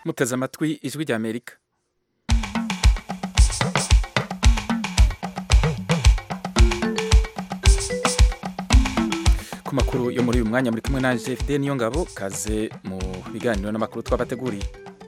muteze amatwi ijwi rya amerika ku makuru yo muri uyu mwanya muri kumwe nanje fide niyo ngabo kaze mu biganiro n'amakuru twabateguriye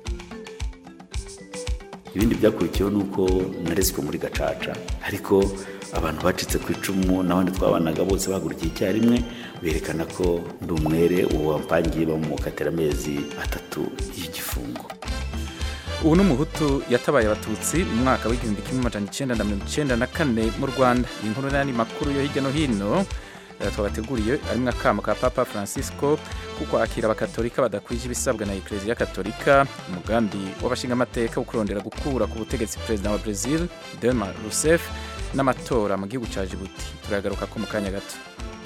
ibindi byakurikiyeho ni uko narezwe muri gacaca ariko abantu bacitse ku icumu n'abandi twabanaga bose bahagurukiye icyarimwe berekana ko ndi umwere uwo wampangiye bamukatira amezi atatu y'igifungo ubu ni umuhutu yatabaye abatutsi mu mwaka w'igihumbi kimwe amajana icyenda na mirongo icyenda na kane mu rwanda iyi nkuru n'andi makuru yo hirya no hino eh, twabateguriye arimo akamo ka papa francisco kuko akira abakatolika badakwije ibisabwa na ekereziya katolika umugambi w'abashingamateka wo kurondera gukura ku butegetsi perezida wa brazil dilma rousseff n'amatora mu gihugu cya jibuti turagaruka ko mu kanya gato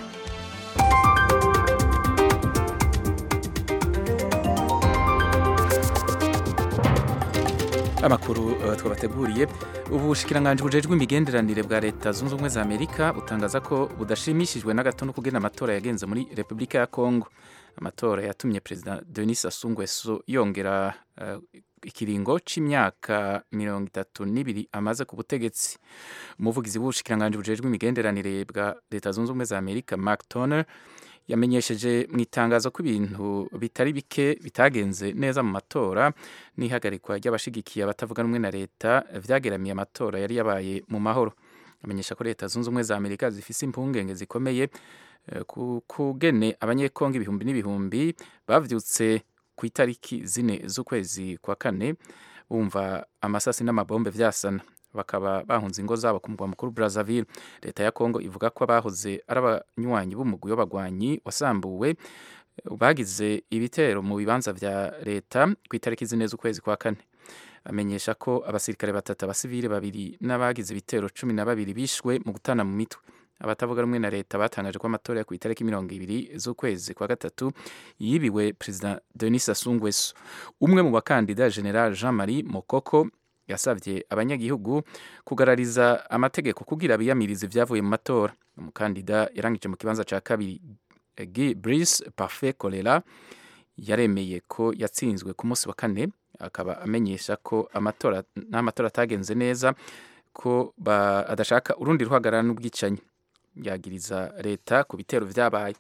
amakuru uh, twabateguriye ubushikiranganji bujejwe imigenderanire bwa leta zunze ubumwe za amerika butangaza ko budashimishijwe na gato no kugena amatora yagenze muri repubulika ya kongo amatora yatumye perezida denis sassou nguesso yongera uh, ikiringo c'imyaka mirongo itatu n'ibiri amaze ku butegetsi umuvugizi w'ubushikiranganji bujejwe imigenderanire bwa leta zunze ubumwe za amerika mark toner yamenyesheje mu itangazo ko ibintu bitari bike bitagenze neza mu matora n'ihagarikwa ry'abashigikiye abatavuga rumwe na leta vyageramiye amatora yari yabaye mu mahoro amenyesha ko leta zunze ubumwe za amerika zifise impungenge zikomeye eh, ku kugene abanyekongo ibihumbi n'ibihumbi bavyutse ku itariki zine z'ukwezi kwa kane bumva amasasi n'amabombe vyasana bakaba bahunze ingo zabo ku mugwa mukuru Brazzaville leta ya Kongo ivuga ko abahoze ari abanywanyi b'umugwi w'abagwanyi wasambuwe bagize ibitero mu bibanza vya leta ku itariki zine z'ukwezi kwa kane amenyesha ko abasirikare batatu abasivile babiri n'abagize ibitero cumi na babiri bishwe mu gutana mu mitwe abatavuga rumwe na leta batangaje ko amatora ku itariki mirongo ibiri z'ukwezi kwa gatatu yibiwe perezida Denis Sassou Nguesso umwe mu bakandida general Jean Marie Mokoko yasabye abanyagihugu kugarariza amategeko kugira biyamirize ibyavuye mu matora umukandida yarangije mu kibanza cya kabiri Guy Brice Parfait Kolera yaremeye ko yatsinzwe ku munsi wa kane akaba amenyesha ko amatora n'amatora atagenze neza ko adashaka urundi ruhagarara n'ubwicanyi yagiriza leta ku bitero vyabaye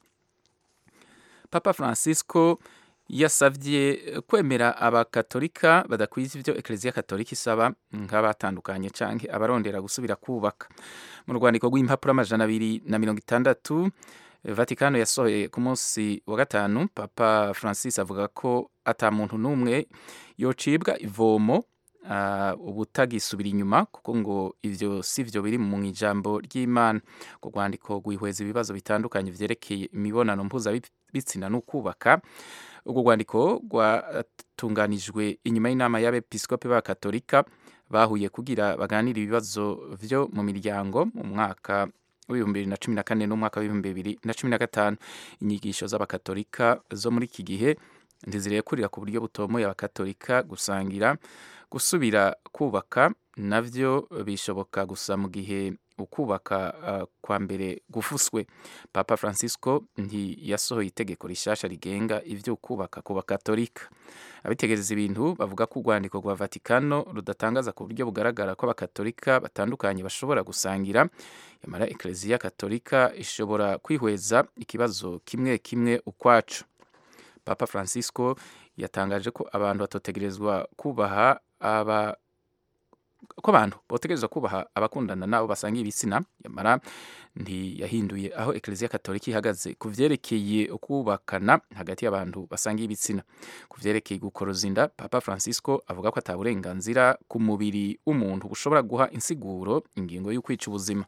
Papa Francisco yasavye kwemera abakatolika badakwiza ivyo ekereziya katolika isaba nk'abatandukanye canke abarondera gusubira kubaka mu rwandiko rw'impapuro amajana abiri na mirongo itandatu vatikano yasohoye ku munsi wa gatanu papa francis avuga ko ata muntu n'umwe yocibwa ivomo uh, ubutagisubira inyuma kuko ngo ivyo si vyo biri mu ijambo ry'imana ku rwandiko rwihweza ibibazo bitandukanye vyerekeye imibonano mpuzabitsina n'ukubaka urwo rwandiko rwatunganijwe inyuma y'inama y'abepiskopi b'abakatolika bahuye kugira baganire ibibazo vyo mu miryango mu mwaka w'ibihumbi bibiri na cumi na kane n'umwaka w'ibihumbi bibiri na cumi na gatanu inyigisho z'abakatolika zo muri iki gihe ntizirekurira ku buryo butomoye abakatolika gusangira gusubira kubaka navyo bishoboka gusa mu gihe ukubaka uh, kwa mbere gufuswe papa francisco ntiyasohoye itegeko rishasha rigenga ivyo kubaka ku bakatolika abitegereza ibintu bavuga ko urwandiko rwa vatikano rudatangaza ku buryo bugaragara ko abakatolika batandukanye bashobora gusangira yamara ekereziya katolika ishobora kwihweza ikibazo kimwe kimwe ukwacu papa francisco yatangaje ko abantu batotegerezwa kubaha aba ko abantu botegerezwa kubaha abakundana nabo basangiye ibitsina yamara ntiyahinduye aho ekereziya katolika ihagaze ku vyerekeye ukubakana hagati y'abantu basangiye ibitsina ku vyerekeye gukoroza inda papa francisco avuga ko ata burenganzira ku mubiri w'umuntu bushobora guha insiguro ingingo y'ukwica ubuzima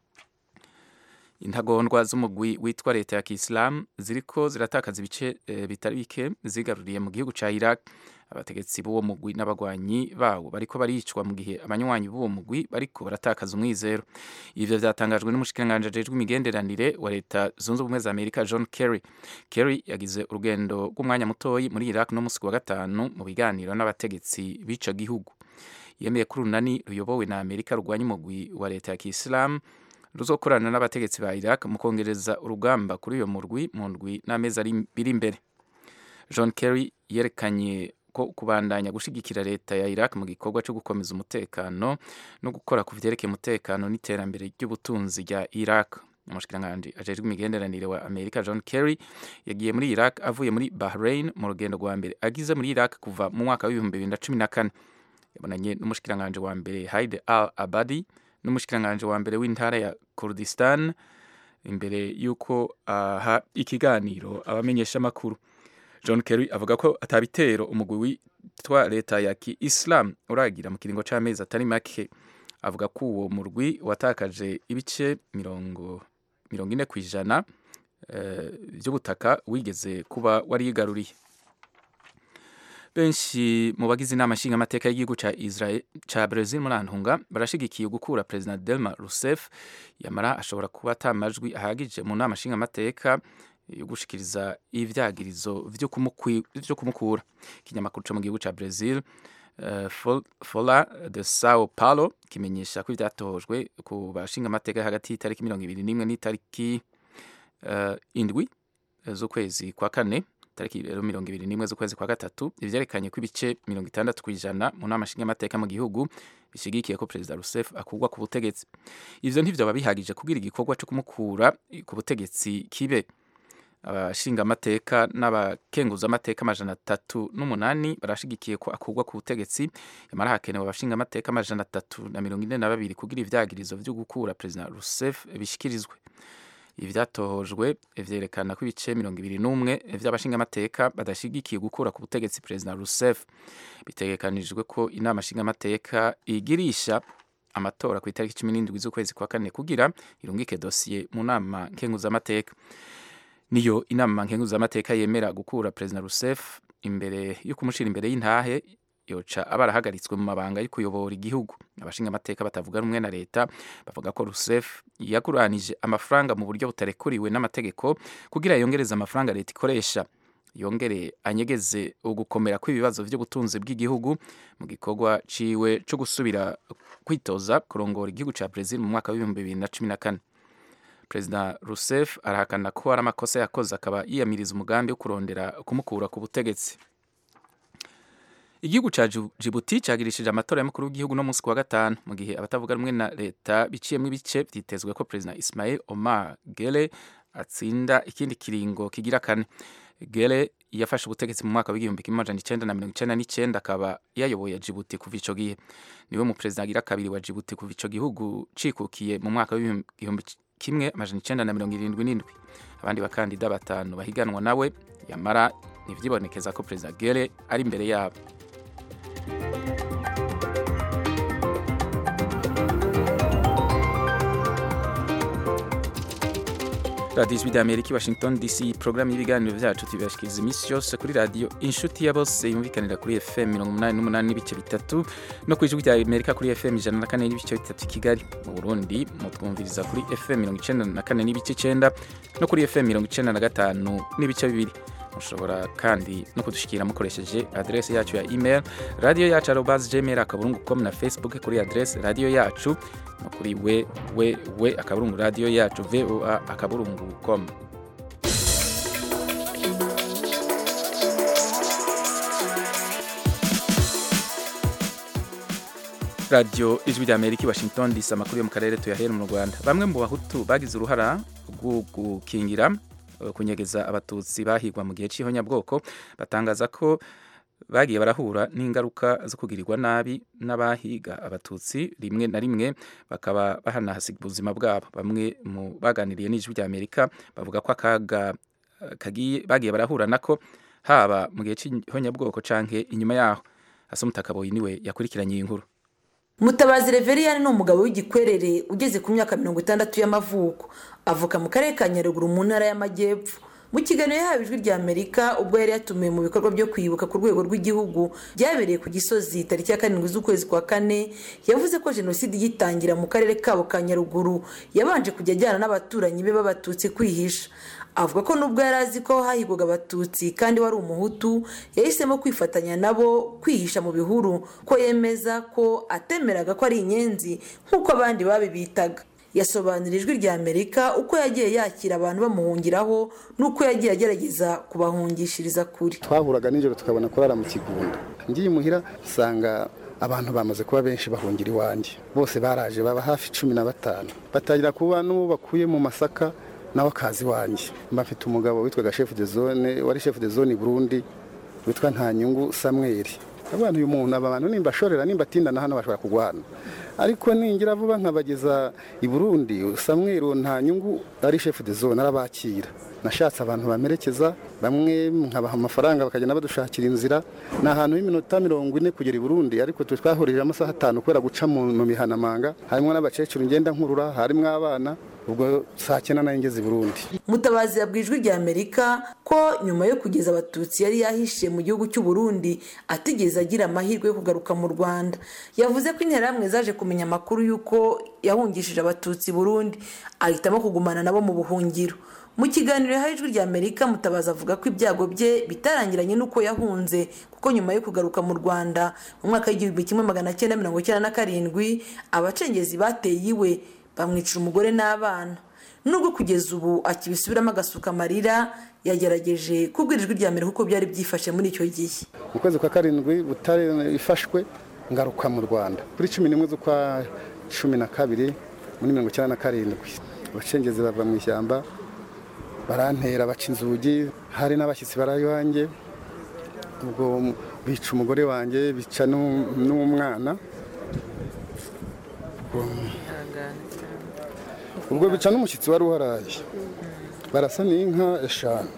intagondwa z'umugwi witwa leta ya kisilamu ziriko ziratakaza ibice e, bitari bike zigaruriye mu gihugu ca iraq abategetsi b'uwo mugwi n'abagwanyi bawo bariko baricwa mu gihe abanywanyi b'uwo mugwi bariko baratakaza umwizero ivyo vyatangajwe n'umushikiranganji ajejwe imigenderanire wa leta zunze ubumwe za amerika john kerry kerry yagize urugendo rw'umwanya mutoyi muri iraq no musi wa gatanu mu biganiro n'abategetsi b'ico gihugu yemeye ko urunani ruyobowe na amerika rurwanya umugwi wa leta ya kisilamu ruzokorana n'abategetsi ba iraq mu kongereza urugamba kuri uyo murwi mu ndwi n'amezi ari biri imbere john kerry yerekanye ko kubandanya gushigikira leta ya Iraq mu gikorwa cyo gukomeza umutekano no gukora ku vyerekeye umutekano n'iterambere ry'ubutunzi rya Iraq umushikiranganji ajejwe imigenderanire wa Amerika John Kerry yagiye muri Iraq avuye muri Bahrain mu rugendo rwa mbere agize muri Iraq kuva mu mwaka w'ibihumbi bibiri na cumi na kane yabonanye n'umushikiranganji wa mbere Haide al Abadi n'umushikiranganji wa mbere w'intara ya Kurdistan imbere y'uko aha ikiganiro abamenyesha amakuru John Kerry avuga ko atabitero umugwi witwa leta ya Ki-Islam uragira mu kiringo c'amezi atari make avuga ko uwo murwi watakaje ibice mirongo mirongo ine ku ijana by'ubutaka wigeze kuba warigaruriye benshi mu bagize inama nshingamateka y'igihugu ca Israel ca Brazil muri Antunga barashigikiye gukura President Dilma Rousseff yamara ashobora kuba atamajwi ahagije mu nama nshingamateka yo gushikiriza ivyagirizo vyo kumukura ikinyamakuru co mu gihugu ca Brazil uh, Folha de Sao Paulo kimenyesha ko ivyatohojwe ku bashingamateka hagati y'itariki mirongo ibiri n'imwe n'itariki uh, indwi z'ukwezi kwa kane tariki rero mirongo ibiri n'imwe z'ukwezi kwa gatatu ivyerekanye ko ibice mirongo itandatu kw'ijana mu nama nshingamateka mu gihugu bishigikiye ko perezida Rousseff akurwa ku butegetsi ivyo ntivyoba bihagije kugira igikorwa co kumukura ku butegetsi kibe abashingamateka n'abakenguzamateka amajana atatu n'umunani barashigikiye ko akurwa ku butegetsi yamara hakenewe abashingamateka amajana atatu na mirongo ine na babiri kugira ivyagirizo vyo gukura perezida Rousseff bishikirizwe ivyatohojwe vyerekana ko ibice mirongo ibiri n'umwe vy'abashingamateka badashigikiye gukura ku butegetsi perezida Rousseff bitegekanijwe ko inama nshingamateka igirisha amatora ku itariki cumi n'indwi z'ukwezi kwa kane kugira irungike dosiye mu nama nkenguzamateka niyo inama nkenguzamateka yemera gukura perezida Rousseff imbere yo kumushira imbere y'intahe yoca abarahagaritswe mu mabanga yo kuyobora igihugu abashingamateka batavuga rumwe na leta bavuga ko Rousseff yaguranije amafaranga mu buryo butarekuriwe n'amategeko kugira yongereze amafaranga leta ikoresha yongere anyegeze ugukomera kw'ibibazo by'ubutunzi bw'igihugu mu gikorwa ciwe cyo gusubira kwitoza kurongora igihugu ca Brazil mu mwaka w'ibihumbi bibiri na cumi na kane perezida Rousseff arahakana ko hari amakosa yakoze akaba yiyamiriza umugambi wo kurondera kumukura ku butegetsi igihugu ca Djibouti cagirishije amatora y'umukuru w'igihugu no munsi wa gatanu mu gihe abatavuga rumwe na leta biciyemwo ibice vyitezwe ko perezida Ismail Omar Gele atsinda ikindi kiringo kigira kane Gele yafashe ubutegetsi mu mwaka w'igihumbi kimwe amajana icenda na mirongo icenda n'icenda akaba yayoboye Djibouti kuva ico gihe niwe mu perezida agira kabiri wa Djibouti kuva ico gihugu cikukiye mu mwaka w'igihumbi kimwe amajana icenda na mirongo irindwi n'indwi abandi bakandida batanu bahiganwa nawe yamara ntivyibonekeza ko perezida Gele ari imbere yabo radiyo ijwi rya amerika washington dc porogaramu y'ibiganiro byacu tubibashikiriza iminsi yose kuri radiyo inshuti ya bose yumvikanira kuri fm mirongo umunani n'umunani n'ibice bitatu no ku ijwi rya amerika kuri fm ijana na kane n'ibice bitatu kigali mu burundi mutwumviriza kuri fm mirongo icenda na kane n'ibice icenda no kuri fm mirongo icenda na gatanu n'ibice bibiri mushobora kandi no kudushikira mukoresheje adrese yacu ya email radiyo yacu arobas gmail akaburungu com na facebook kuri adrese radiyo yacu no kuri we we we akaburungu radiyo yacu voa akaburungu com radiyo ijwi rya amerika i washington dc amakuru yo mu karere tuyahera mu rwanda bamwe mu bahutu bagize uruhara rwo gukingira kunyegeza abatutsi bahigwa mu gihe cy'ihonyabwoko batangaza ko bagiye barahura n'ingaruka zo kugirirwa nabi n'abahiga abatutsi rimwe na rimwe bakaba bahanahasiga ubuzima bwabo bamwe mu baganiriye n'ijwi rya amerika bavuga ko akaga kagiye bagiye barahura nako haba mu gihe cy'ihonyabwoko canke inyuma yaho hasi umutakaboyi niwe yakurikiranye iyi nkuru mutabazi reveriyani ni umugabo w'igikwerere ugeze ku myaka mirongo itandatu y'amavuko avuka mu karere ka nyaruguru mu ntara y'amajyepfo mu kiganiro yahawe ijwi rya amerika ubwo yari yatumiwe mu bikorwa byo kwibuka ku rwego rw'igihugu byabereye ku gisozi tariki ya karindwi z'ukwezi kwa kane yavuze ko jenoside igitangira mu karere kabo ka nyaruguru yabanje kujya ajyana n'abaturanyi be b'abatutsi kwihisha avuga ko nubwo yari azi ko hahigwaga abatutsi kandi wari umuhutu yahisemo kwifatanya nabo kwihisha mu bihuru ko yemeza ko atemeraga ko ari inyenzi nk'uko abandi babibitaga yasobanura ijwi rya amerika uko yagiye yakira abantu bamuhungiraho n'uko yagiye agerageza kubahungishiriza kure twahuraga nijoro tukabona kurara mu kigunda ngiye imuhira usanga abantu bamaze kuba benshi bahungira iwanjye bose baraje baba hafi cumi na batanu batangira kuba n'uwo bakuye mu masaka nawe akazi iwanjye mba mfite umugabo witwaga shefu de zone wari shefu de zone i burundi witwa ntanyungu samweri abantu uyu muntu aba bantu nimba ashorera nimba atindana hano bashobora kugwana ariko ningira vuba nkabageza i burundi samweri nta nyungu ari shefu de zone arabakira nashatse abantu bamerekeza bamwe nkabaha amafaranga bakagenda badushakira inzira ni ahantu h'iminota mirongo ine kugera i burundi ariko twe twahurije amasaha atanu kubera guca mu mihanamanga harimo n'abakecuru ngenda nkurura harimo abana ubwo saa cyenda nayo ngeze i burundi mutabazi yabwiye ijwi rya amerika ko nyuma yo kugeza abatutsi yari yahishe mu gihugu cy'u Burundi atigeze agira amahirwe yo kugaruka mu rwanda yavuze ko interahamwe zaje kumenya amakuru y'uko yahungishije abatutsi burundi ahitamo kugumana nabo mu buhungiro mu kiganiro yahaye ijwi rya amerika mutabazi avuga ko ibyago bye bitarangiranye n'uko yahunze kuko nyuma yo kugaruka mu rwanda mu mwaka w'igihumbi kimwe magana cyenda mirongo icyenda na karindwi abacengezi bateye iwe bamwicira umugore n'abana nubwo kugeza ubu akibisubiramo agasuka amarira yagerageje kubwira ijwi rya mbere kuko byari byifashe muri icyo gihe mu kwezi kwa karindwi butare ifashwe ngaruka mu rwanda kuri cumi n'imwe z'ukwa cumi na kabiri muri mirongo icyenda na karindwi abacengezi bava mu ishyamba barantera baca inzugi hari n'abashyitsi baraye iwanjye ubwo bica umugore wanjye bica n'umwana ubwo bica n'umushyitsi wari uharaye barasa n'inka eshanu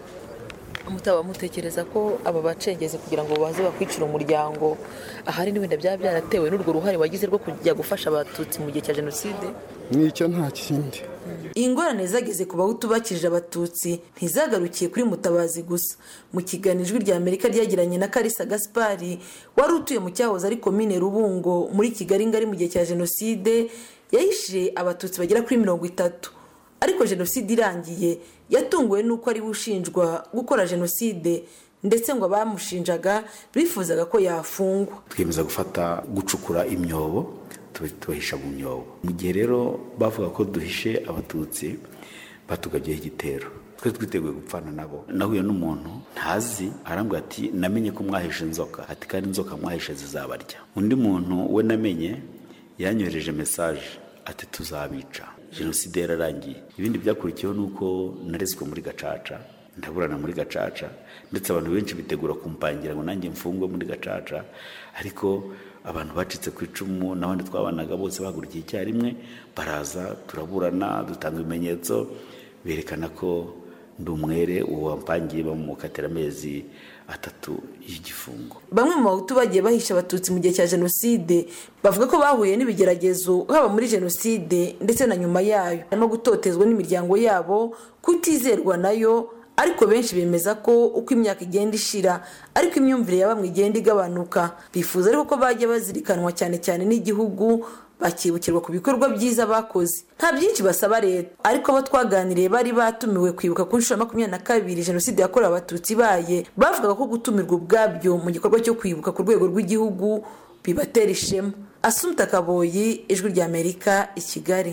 mutaba mutekereza ko aba bacengezi kugira ngo baze bakwicira umuryango ahari n'ibintu byaba byaratewe n'urwo ruhare wagize rwo kujya gufasha abatutsi mu gihe cya jenoside nicyo nta kindi ingorane zageze ku bahutu bakirije abatutsi ntizagarukiye kuri mutabazi gusa mu kiganiro ijwi rya amerika ryagiranye na karisa gaspari wari utuye mu cyahoze ari komine rubungo muri kigali ngari mu gihe cya jenoside yahishe abatutsi bagera kuri mirongo itatu ariko jenoside irangiye yatunguwe n'uko ari we ushinjwa gukora jenoside ndetse ngo abamushinjaga bifuzaga ko yafungwa twiyemeza gufata gucukura imyobo tubahisha mu myobo mu gihe rero bavuga ko duhishe abatutsi batugabyeho igitero twari twiteguye gupfana nabo nahuye n'umuntu ntazi arambwira ati namenye ko mwahishe inzoka ati kandi inzoka mwahishe zizabarya undi muntu we namenye yanyohereje mesaje ati tuzabica jenoside yararangiye ibindi byakurikiyeho ni uko narezwe muri gacaca ndaburana muri gacaca ndetse abantu benshi bitegura kumpangira ngo nanjye mfungwe muri gacaca ariko abantu bacitse ku icumu n'abandi twabanaga bose bahagurukiye icyarimwe baraza turaburana dutanga ibimenyetso berekana ko ndi umwere uwo wampangiye bamukatira amezi atatu y'igifungo bamwe mu bahutu bagiye bahisha abatutsi mu gihe cya jenoside bavuga ko bahuye n'ibigeragezo haba muri jenoside ndetse na nyuma yayo harimo gutotezwa n'imiryango yabo kutizerwa nayo ariko benshi bemeza ko uko imyaka igenda ishira ariko imyumvire ya bamwe igenda igabanuka bifuza ariko ko bajya bazirikanwa cyane cyane n'igihugu bakibukirwa ku bikorwa byiza bakoze nta byinshi basaba leta ariko abo twaganiriye bari batumiwe kwibuka ku nshuro makumyabiri na kabiri jenoside yakorewe abatutsi ibaye bavugaga ko gutumirwa ubwabyo mu gikorwa cyo kwibuka ku rwego rw'igihugu bibatera ishema asumta kaboyi ijwi rya amerika i kigali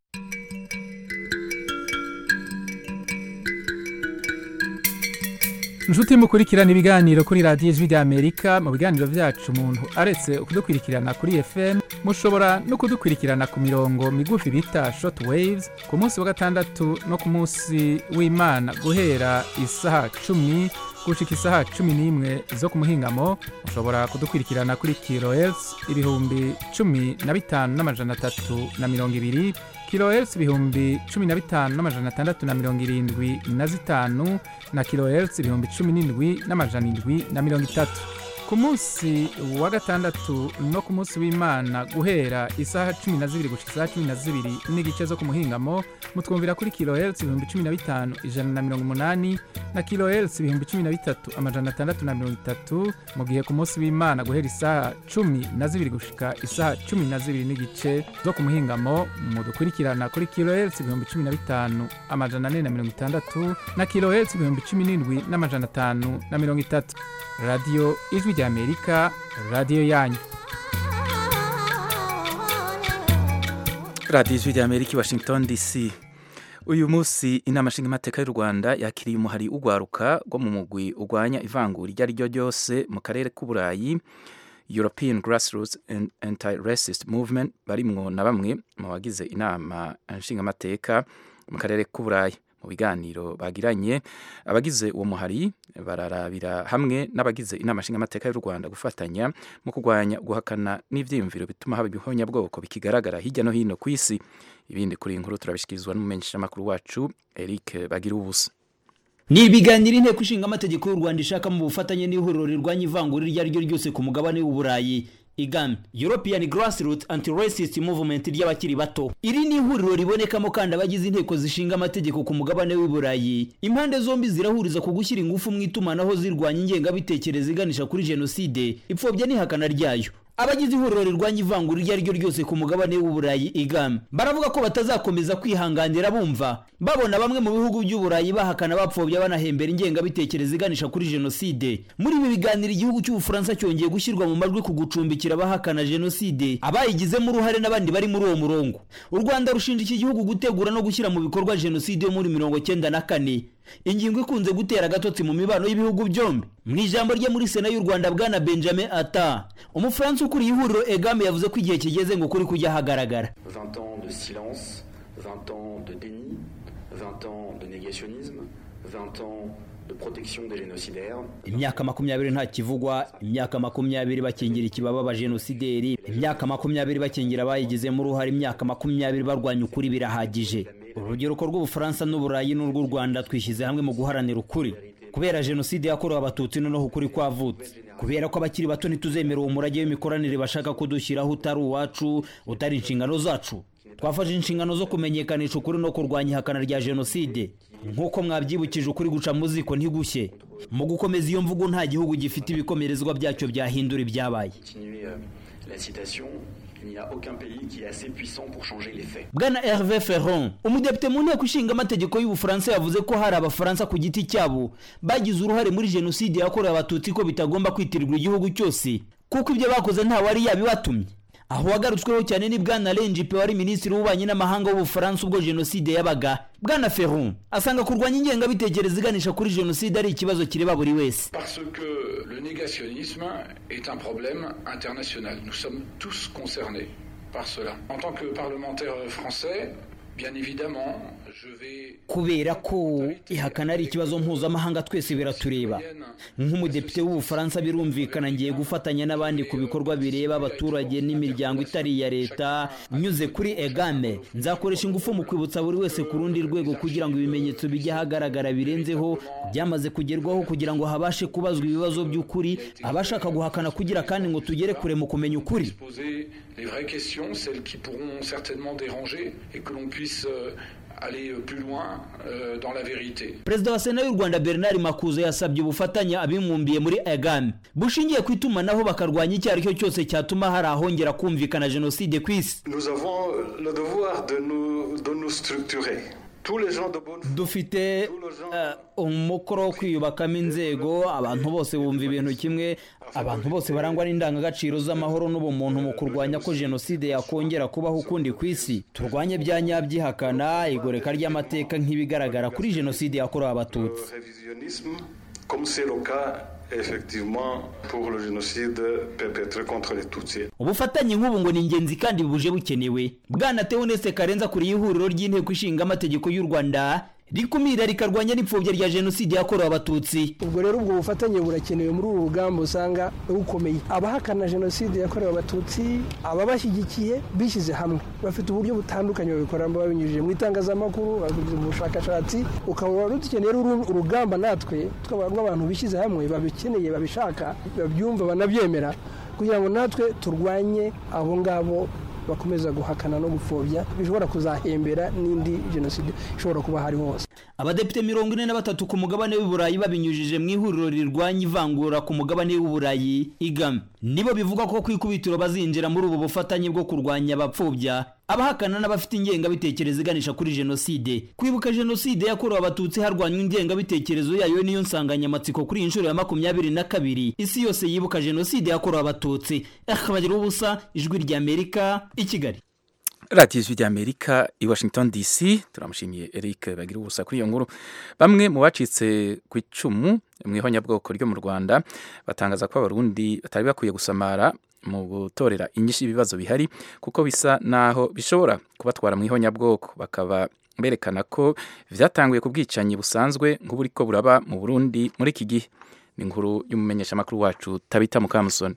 inshuti mukurikirana ibiganiro kuri radiyo ijwi ry'amerika mu biganiro byacu umuntu aretse kudukurikirana kuri fm mushobora no kudukurikirana ku mirongo migufi bita short waves ku munsi wa gatandatu no ku munsi w'imana guhera isaha cumi gushika isaha cumi n'imwe zo ku muhingamo mushobora kudukurikirana kuri kilohertz ibihumbi cumi na bitanu n'amajana atatu na mirongo ibiri kilohertz ibihumbi cumi na bitanu n'amajana atandatu na mirongo irindwi na zitanu na kilohertz ibihumbi cumi n'indwi n'amajana indwi na mirongo itatu ku munsi wa gatandatu no ku munsi w'imana guhera isaha cumi na zibiri gushika isaha cumi na zibiri n'igice zo ku muhingamo mutwumvira kuri kilohertz ibihumbi cumi na bitanu ijana na mirongo umunani na kilohertz ibihumbi cumi na bitatu amajana atandatu na mirongo itatu mu gihe ku munsi w'imana guhera isaha cumi na zibiri gushika isaha cumi na zibiri n'igice zo ku muhingamo mudukurikirana kuri kilohertz ibihumbi cumi na bitanu amajana ane na mirongo itandatu na kilohertz ibihumbi cumi n'indwi n'amajana atanu na mirongo itatu radiyo ijwi ry'amerika radiyo yanyu radiyo ijwi rya amerika i washington dc uyu munsi inama nshingamateka y'u rwanda yakiriye umuhari ugwaruka rwo mu mugwi urwanya ivangura iryo ari ryo ryose mu karere k'uburayi european grassroots and anti-racist movement barimwo na bamwe mu bagize inama nshingamateka mu karere k'uburayi mu biganiro bagiranye abagize uwo muhari bararabira hamwe n'abagize inama nshingamateka y'u rwanda gufatanya mu kurwanya guhakana n'ivyiyumviro bituma haba ibihonyabwoko bikigaragara hirya no hino ku isi ibindi kuri iyi nkuru turabishikirizwa n'umumenyeshamakuru wacu eric bagira ubusa ni ibiganiro inteko ishinga amategeko y'u rwanda ishaka mu bufatanye n'ihuriro rirwanya ivangura iryo ari ryo ryose ku mugabane w'uburayi igam european grassroots anti-racist movement ry'abakiri bato iri ni ihuriro ribonekamo kandi abagize inteko zishinga amategeko ku mugabane w'i burayi impande zombi zirahuriza ku gushyira ingufu mu itumanaho zirwanya ingengabitekerezo iganisha kuri jenoside ipfobya n'ihakana ryayo abagize ihuriro rirwanya ivangura iryo ari ryo ryose ku mugabane w'uburayi igam baravuga ko batazakomeza kwihanganira bumva babona bamwe mu bihugu by'uburayi bahakana bapfobya banahembera ingengabitekerezo iganisha kuri jenoside muri ibi biganiro igihugu cy'ubufaransa cyongeye gushyirwa mu majwi ku gucumbikira abahakana jenoside abayigizemo uruhare n'abandi bari muri uwo murongo u rwanda rushinja iki gihugu gutegura no gushyira mu bikorwa jenoside yo muri mirongo cyenda na kane ingingo ikunze gutera agatotsi mu mibano y'ibihugu byombi mu ijambo rye muri sena y'u rwanda bwana benjamin ata umufaransa ukuriye ihuriro egame yavuze ko igihe kigeze ngo kuri kujya hagaragara 20 ans de silence 20 ans de déni 20 ans de négationnisme 20 ans de protection des génocidaires imyaka makumyabiri nta kivugwa imyaka makumyabiri bakingira ikibaba abajenosideri imyaka makumyabiri bakingira abayigizemo uruhare imyaka makumyabiri barwanya ukuri birahagije urubyiruko rw'ubufaransa n'uburayi n'urw'u rwanda twishyize hamwe mu guharanira ukuri kubera jenoside yakorewe abatutsi noneho ukuri kwavutse kubera ko abakiri bato ntituzemera uwo murage w'imikoranire bashaka kudushyiraho utari uwacu utari inshingano zacu twafashe inshingano zo kumenyekanisha ukuri no kurwanya ihakana rya jenoside nk'uko mwabyibukije ukuri guca mu ziko ntigushye mu gukomeza iyo mvugo nta gihugu gifite ibikomerezwa byacyo byahindura ibyabaye Continuer euh, la citation, il n'y a aucun pays qui est assez puissant pour changer les faits. bwana herve ferron umudepite mu nteko ishinga amategeko y'ubufaransa yavuze ko hari abafaransa ku giti cyabo bagize uruhare muri jenoside yakorewe abatutsi ko bitagomba kwitirirwa igihugu cyose kuko ibyo bakoze nta wari yabibatumye aho wagarutsweho cyane ni bwana renjipe wari minisitiri w'ububanyi n'amahanga w'ubufaransa ubwo jenoside yabaga bwana ferron asanga kurwanya ingengabitekerezo iganisha kuri jenoside ari ikibazo kireba buri wese Parce que le négationnisme est un problème international. Nous sommes tous concernés par cela. En tant que parlementaire français, bien évidemment, je vais... kubera ko ihakana ari ikibazo mpuzamahanga twese biratureba nk'umudepite w'ubufaransa birumvikana ngiye gufatanya n'abandi ku bikorwa bireba abaturage n'imiryango itari iya leta nyuze kuri egame nzakoresha ingufu mu kwibutsa buri wese ku rundi rwego kugira ngo ibimenyetso bijye ahagaragara birenzeho byamaze kugerwaho kugira ngo habashe kubazwa ibibazo by'ukuri abashaka guhakana kugira kandi ngo tugere kure mu kumenya ukuri poser les vraies questions, celles qui pourront certainement déranger, et que l'on puisse euh, aller plus loin euh, dans la vérité. perezida wa sena y'u rwanda bernard makuza yasabye ubufatanye abimwumbiye muri egame bushingiye ku itumanaho bakarwanya icyo ari cyo cyose cyatuma hari ahongera kumvikana jenoside ku isi Nous avons le devoir de nous, de nous structurer. Tous les gens de bonne foi, dufite eh, umukoro wo kwiyubakamo inzego abantu bose bumva ibintu kimwe abantu bose barangwa n'indangagaciro z'amahoro n'ubumuntu mu kurwanya ko jenoside yakongera kubaho ukundi ku isi turwanye bya nyabyihakana igoreka ry'amateka nk'ibigaragara kuri jenoside yakorewe abatutsi révisionnisme, comme c'est le cas effectivement pour le génocide perpétré contre les Tutsis. ubufatanye nk'ubu ngo ni ingenzi kandi buje bukenewe bwana teoneste karenza kuriye ihuriro ry'inteko ishinga amategeko y'u rwanda rikumira rikarwanya n'ipfobya rya jenoside yakorewe abatutsi ubwo rero ubwo bufatanye burakenewe muri uru rugamba usanga bukomeye abahakana jenoside yakorewe abatutsi ababashyigikiye bishyize hamwe bafite uburyo butandukanye babikoramo babinyujije mu itangazamakuru babinyujije mu bushakashatsi ukaba dukeneye uru- urugamba natwe twaba rw'abantu bishyize hamwe babikeneye babishaka babyumva banabyemera kugira ngo natwe turwanye abo ngabo bakomeza guhakana no gupfobya bishobora kuzahembera n'indi jenoside ishobora kuba hari hose abadepite mirongo ine na batatu ku mugabane w'i burayi babinyujije mu ihuriro rirwanya ivangura ku mugabane w'i burayi igam nibo bivuga ko ku ikubitiro bazinjira muri ubu bufatanye bwo kurwanya abapfobya abahakana n'abafite ingengabitekerezo iganisha kuri jenoside kwibuka jenoside yakorewe abatutsi harwanywa ingengabitekerezo yayo niyo nsanganyamatsiko kuri iyi nshuro ya makumyabiri na kabiri isi yose yibuka jenoside yakorewe abatutsi akabagira ubusa ijwi ry'amerika i kigali radiyo ijwi ry'amerika i washington dc turamushimiye eric bagira ubusa kuri iyo nkuru bamwe mu bacitse ku icumu mu ihonyabwoko ryo mu rwanda batangaza ko abarundi batari bakwiye gusamara mu gutorera inyinshi ibibazo bihari kuko bisa naho bishobora kubatwara mu ihonyabwoko bakaba berekana ko byatanguye ku bwicanyi busanzwe nk'uburiko buraba mu burundi muri iki gihe ni inkuru y'umumenyeshamakuru wacu tabita mukamusoni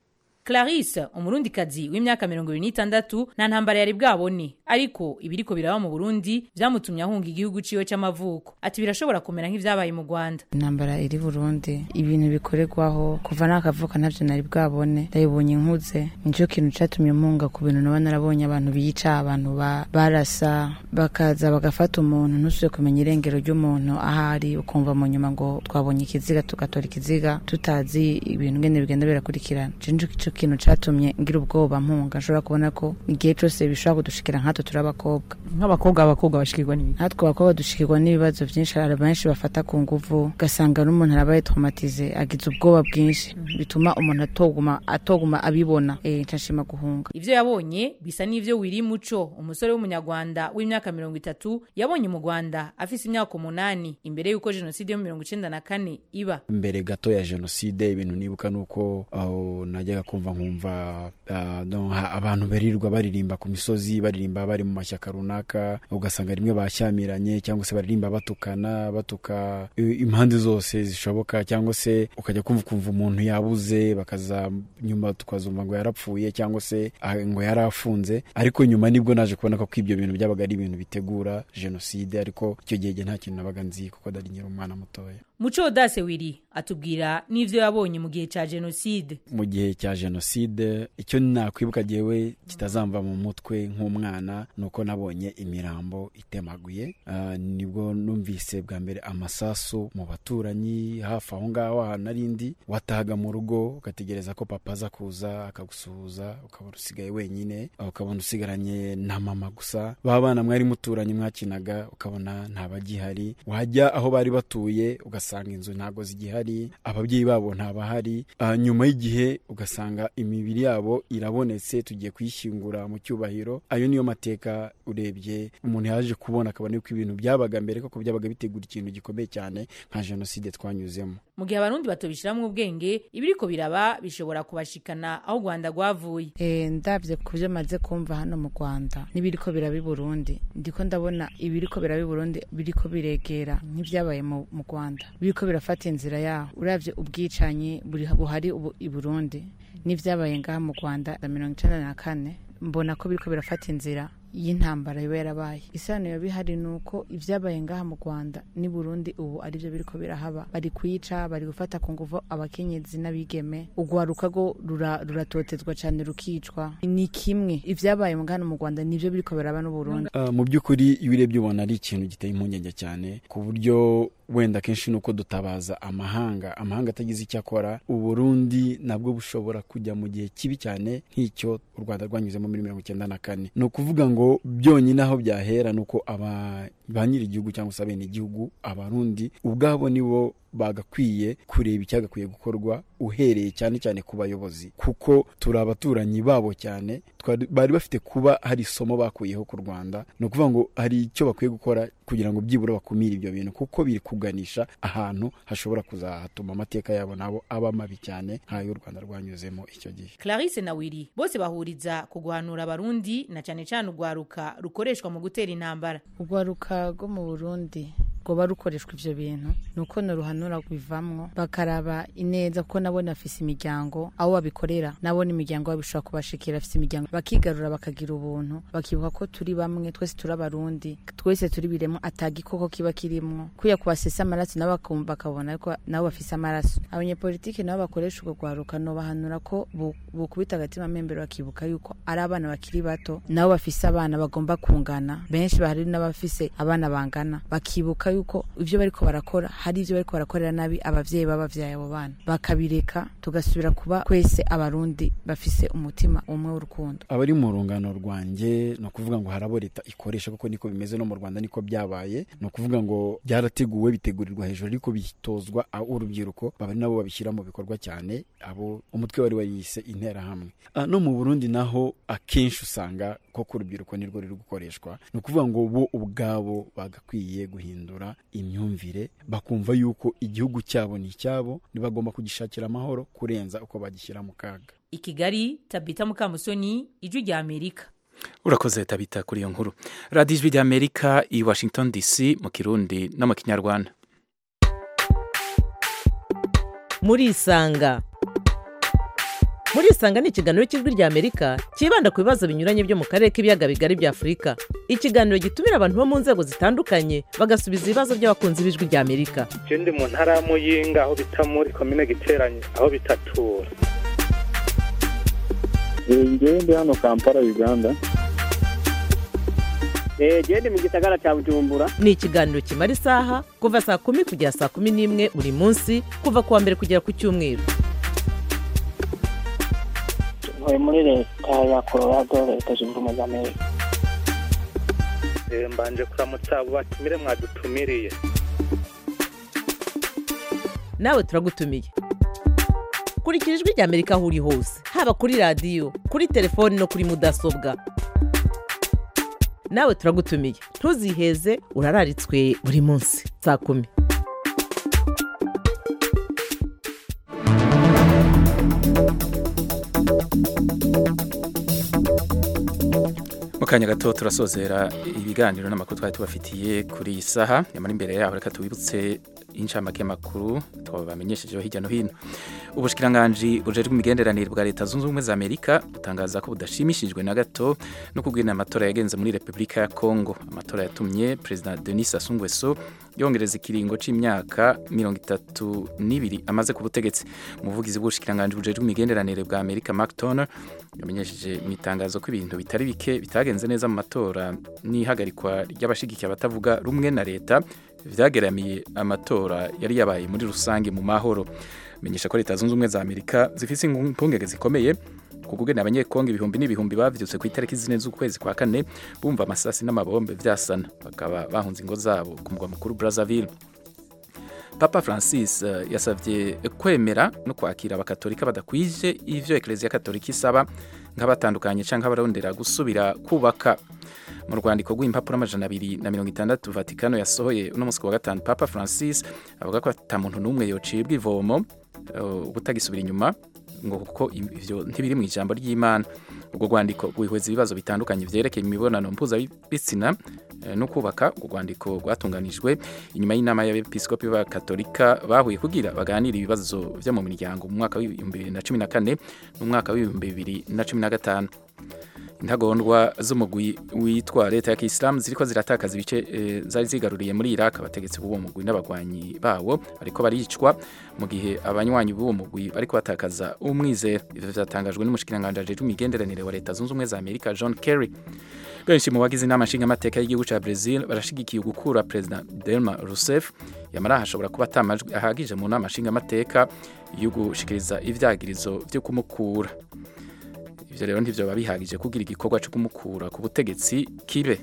Clarisse umurundikazi w'imyaka mirongo ibiri n'itandatu nta ntambara yari bwabone ariko ibiriko biraba mu Burundi vyamutumye ahunga igihugu ciwe c'amavuko ati birashobora kumera nk'ivyabaye mu Rwanda intambara iri Burundi ibintu bikorerwaho kuva nakavuka ntavyo nari bwabone ndabibonye nkuze nico kintu catumye mpunga ku bintu naba narabonye abantu bica abantu ba, barasa bakaza bagafata umuntu ntusubire kumenya irengero ry'umuntu ahari ukumva mu nyuma ngo twabonye ikiziga tugatora ikiziga tutazi ibintu ngene bigenda birakurikirana ico kintu catumye ngira ubwoba mpunga nshobora kubona ko igihe cyose bishobora kudushikira nkatwe turi abakobwa nk'abakobwa abakobwa bashikirwa n'ibi nkatwe abakobwa dushikirwa n'ibibazo byinshi hari benshi bafata ku nguvu ugasanga n'umuntu arabaye traumatize agize ubwoba bwinshi bituma umuntu atoguma atoguma abibona eh nshashima guhunga ivyo yabonye bisa n'ivyo wiri muco umusore w'umunyarwanda w'imyaka mirongo itatu yabonye mu Rwanda afise imyaka umunani imbere y'uko jenoside yo mirongo icenda na kane iba mbere gato ya jenoside ibintu nibuka nuko aho najyaga kumva nkumva abantu barirwa baririmba ku misozi baririmba bari mu mashyaka runaka ugasanga rimwe bashyamiranye cyangwa se baririmba batukana batuka impande zose zishoboka cyangwa se ukajya kumva ukumva umuntu yabuze bakaza nyuma tukazumva ngo yarapfuye cyangwa se ngo yari afunze ariko nyuma nibwo naje kubona ko ibyo bintu byabaga ari ibintu bitegura jenoside ariko icyo gihe nta kintu nabaga nzi kuko dari nyiri umwana mutoya muco dase wiri atubwira n'ivyo yabonye mu gihe cya jenoside mu gihe cya jenoside icyo nakwibuka jewe kitazamva mu mutwe nk'umwana ni uko nabonye imirambo itemaguye uh, nibwo numvise bwa mbere amasasu mu baturanyi hafi aho ngaho ahantu narindi watahaga mu rugo ugategereza ko papa aza kuza akagusuhuza ukabona usigaye wenyine ukabona usigaranye na mama gusa ba bana mwari muturanye mwakinaga ukabona ntabagihari wajya aho bari batuye ugasanga inzu ntabwo zigihari ababyeyi babo ntabahari uh, nyuma y'igihe ugasanga imibiri yabo irabonetse tugiye kuyishyingura mu cyubahiro ayo niyo mateka urebye umuntu yaje kubona akabona yuko ibintu byabaga mbere koko byabaga bitegura ikintu gikomeye cyane nka jenoside twanyuzemo mu gihe abarundi batobishiramwo ubwenge ibiriko biraba bishobora kubashikana aho u rwanda rwavuye e, ndabye ku byo maze kumva hano mu rwanda n'ibiriko biraba i burundi ndiko ndabona ibiriko biraba i burundi biriko biregera nk'ibyabaye mu rwanda biriko birafata inzira yaho uravye ubwicanyi buhari ubu i burundi n'ibyabaye ngaha mu rwanda na mirongo icenda na kane mbona ko biriko birafata inzira y'intambara iba yarabaye isano yoba ihari ni uko ibyabaye ngaha mu rwanda n'i burundi ubu aribyo biriko birahaba bari kuyica bari gufata ku nguvu abakenyezi n'abigeme urwaruka rwo ruratotezwa cyane rukicwa ni kimwe ibyabaye hano mu rwanda nibyo biriko biraba n'u burundi uh, mu by'ukuri iyo urebye ubona ari ikintu giteye impungenge cyane ku buryo wenda kenshi nuko dutabaza amahanga amahanga atagize icyo akora uburundi nabwo bushobora kujya mu gihe kibi cyane nk'icyo u rwanda rwanyuzemo muri mirongo icyenda na kane ni ukuvuga ngo byonyine aho byahera ni uko ba nyiri igihugu cyangwa se abene igihugu abarundi ubwabo nibo bagakwiye kureba icyagakwiye gukorwa uhereye cyane cyane ku bayobozi kuko turi abaturanyi babo cyane bari bafite kuba hari isomo bakuyeho ku rwanda ni ukuvuga ngo hari icyo bakwiye gukora kugira ngo byibura bakumire ibyo bintu kuko biri kuganisha ahantu hashobora kuzahatuma amateka yabo nabo aba mabi cyane nk'ayo u rwanda rwanyuzemo icyo gihe clarisse na wiri bose bahuriza ku guhanura abarundi na cyane cyane urwaruka rukoreshwa mu gutera intambara urwaruka rwo mu burundi rwoba rukoreshwa ivyo bintu nuko noruhanura bivamwo bakaraba ineza kuko nabone bafise imiryango aho babikorera nabone imiryango yabo bishobora kubashikira bafise imiryango bakigarura bakagira ubuntu bakibuka ko turi bamwe twese turi abarundi twese turi biremwa atagikoko kiba kirimwo kuya kubasesa amaraso nabo bakumva bakabona ko nabo bafise amaraso abanyepolitiki nabo bakoresha urwo rwaruka nobahanura ko bukubita agatima membero bakibuka yuko ari abana bakiri bato nabo bafise abana bagomba kungana benshi bahari n'abafise abana bangana bakibuka yuko ivyo bariko barakora hari ivyo bariko barakorera nabi abavyeyi babavyaye abo bana bakabireka tugasubira kuba kwese abarundi bafise umutima umwe w'urukundo abari mu rungano rwanjye ni ukuvuga ngo harabo leta ikoresha kuko niko bimeze no mu rwanda niko byabaye ni ukuvuga ngo byarateguwe bitegurirwa hejuru ariko bitozwa urubyiruko baba nabo babishyira mu bikorwa cyane abo umutwe wari wariyise interahamwe no mu burundi naho akenshi usanga koko urubyiruko nirwo ruri gukoreshwa ni ukuvuga ngo bo ubwabo bagakwiye guhindura imyumvire bakumva yuko igihugu cyabo ni icyabo ntibagomba kugishakira amahoro kurenza uko bagishyira mu kaga i kigali tabita mukamusoni ijwi rya amerika urakoze tabita kuri iyo nkuru radiyo ijwi rya amerika i washington dc mu kirundi no mu kinyarwanda murisanga murisanga ni ikiganiro cy'ijwi rya amerika cyibanda ku bibazo binyuranye byo mu karere k'ibiyaga bigari bya afurika ikiganiro gitumira abantu bo mu nzego zitandukanye bagasubiza ibibazo by'abakunzi b'ijwi rya amerika ndi mu ntara ya muyinga aho bita muri komine giteranye aho bitatura ngewe ndi hano kampala uganda genda mu gisagara cya bujumbura ni ikiganiro kimara isaha kuva saa kumi kugera saa kumi n'imwe buri munsi kuva ku wa mbere kugera ku cyumweru ntuye muri leta ya colorado leta zunze ubumwe za amerika mbanje kuramutsa abo batumire mwadutumiriye nawe turagutumiye kurikira ijwi rya amerika aho uri hose haba kuri radiyo kuri telefoni no kuri mudasobwa nawe turagutumiye ntuziheze urararitswe buri munsi saa kumi mu kanya gato turasozera ibiganiro n'amakuru twari tubafitiye kuri iyi saha nyamara imbere yaho reka tubibutse inshamake y'amakuru twabamenyeshejeho hirya no hino ubushyikiranganji bujejwe imigenderanire bwa leta zunze ubumwe za amerika butangaza ko budashimishijwe na gato no kubwira amatora yagenze muri repubulika ya kongo amatora yatumye perezida denis sassou nguesso yongereza ikiringo c'imyaka mirongo itatu n'ibiri amaze ku butegetsi umuvugizi w'ubushyikiranganji bujejwe imigenderanire bwa amerika mark toner yamenyesheje mu itangazo ko ibintu bitari bike bitagenze neza mu matora n'ihagarikwa ry'abashigikiye abatavuga rumwe na leta vyageramiye amatora yari yabaye muri rusange mu mahoro menyesha ko leta zunze ubumwe za amerika zifise impungenge zikomeye kuko ugena abanyekongo ibihumbi n'ibihumbi bavyutse ku itariki zine z'ukwezi kwa kane bumva amasasi n'amabombe vyasana bakaba bahunze ingo zabo ku mugwa mukuru brazzaville papa francis uh, yasavye kwemera no kwakira abakatolika badakwije ivyo ekleziya katolika isaba nk'abatandukanye canke abarondera gusubira kubaka mu rwandiko rw'impapuro amajana abiri na mirongo itandatu vatikano yasohoye uno munsi wa gatanu papa francis avuga ko ata muntu n'umwe yocibwa ivomo ubutagisubira inyuma ngo kuko ivyo ntibiri mu ijambo ry'imana urwo rwandiko rwihweza ibibazo bitandukanye vyerekeye imibonano mpuzabitsina no kubaka urwo rwandiko rwatunganijwe inyuma y'inama y'abepiskopi b'abakatolika bahuye kugira baganire ibibazo vyo mu miryango mu mwaka w'ibihumbi bibiri na cumi na kane n'umwaka w'ibihumbi bibiri na cumi na gatanu intagondwa z'umugwi witwa leta ya kisilamu ziriko ziratakaza ibice e, zari zigaruriye muri iraq abategetsi b'uwo mugwi n'abagwanyi bawo bariko baricwa mu gihe abanywanyi b'uwo mugwi bariko batakaza umwizero ivyo vyatangajwe n'umushikiranganji ajejwe imigenderanire wa leta zunze ubumwe za amerika john kerry benshi mu bagize inama nshingamateka y'igihugu ca brazil barashigikiye gukura perezida delma rousseff yamara hashobora kuba atamajwi ahagije mu nama nshingamateka yo gushikiriza ivyagirizo vyo kumukura ivyo rero ntivyoba bihagije kugira igikorwa co kumukura ku butegetsi kibe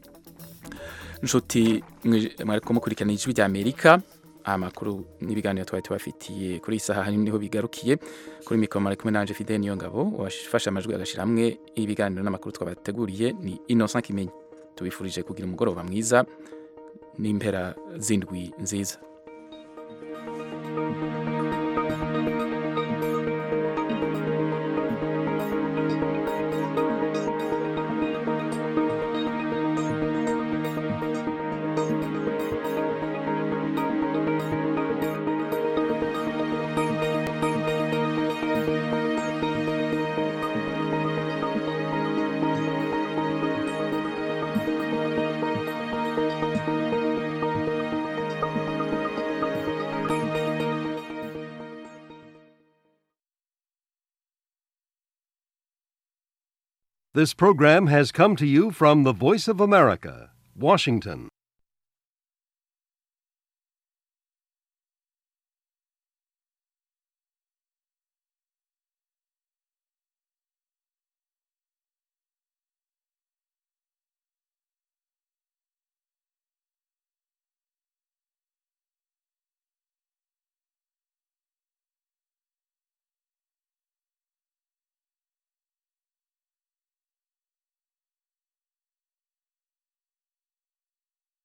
nshuti mwariko mukurikirana ijwi rya amerika amakuru n'ibiganiro twari tubafitiye kuri iyi saha niho bigarukiye kuri mikoro mari kumwe nanje fidele niyo ngabo wafashe amajwi agashira hamwe ibiganiro n'amakuru twabateguriye ni innocent kimenyi tubifurije kugira umugoroba mwiza n'impera zindwi nziza This program has come to you from the Voice of America, Washington.